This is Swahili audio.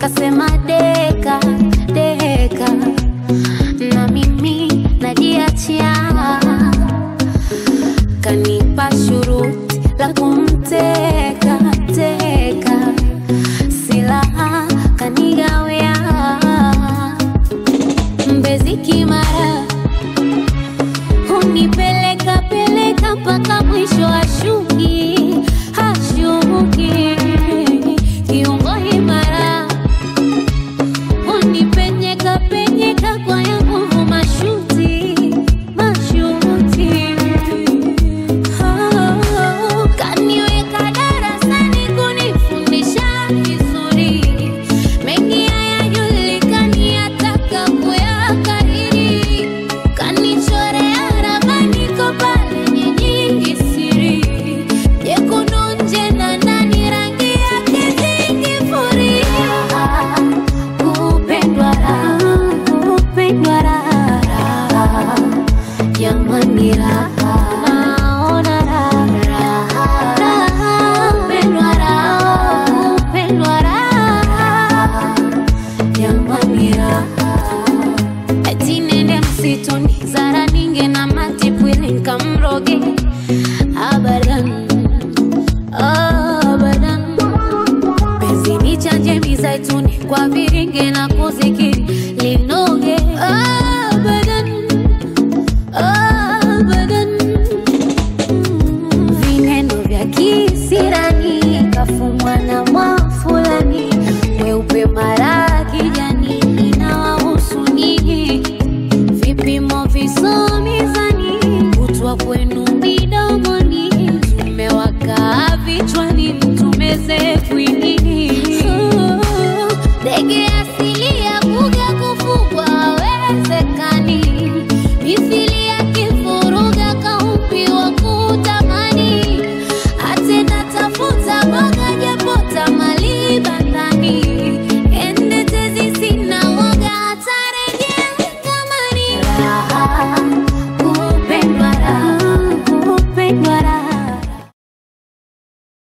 kasema deka deka, na mimi najiachia, kanipa shuruti la kumteka teka, silaha kanigawia, mbezi kimara hunipeleka peleka mpaka mwisho ashuki hashuki kiungo imara unipenyeka penyeka kwa ya nguvu mashuti mashuti Oh, kaniweka darasani kunifundisha vizuri mengi hayajulikani ataka kuyakariri kanichorea ramani kopa lenye nyingi siri jekundu nje na ndani rangi yake zingifuria kupendwa raha kupendwa raha jamani raha naona raha raha kupendwa raha kupendwa raha jamani raha eti nende msituni zara ninge na matipwili nkamroge abadan abadan penzi ni chanje mizaituni kwa viringe na kuzikiri linoge abadan abadan vineno vya kisirani kafumwa na mwafulani mweupe mara kijani inawahusu nyinyi vipimo vizuri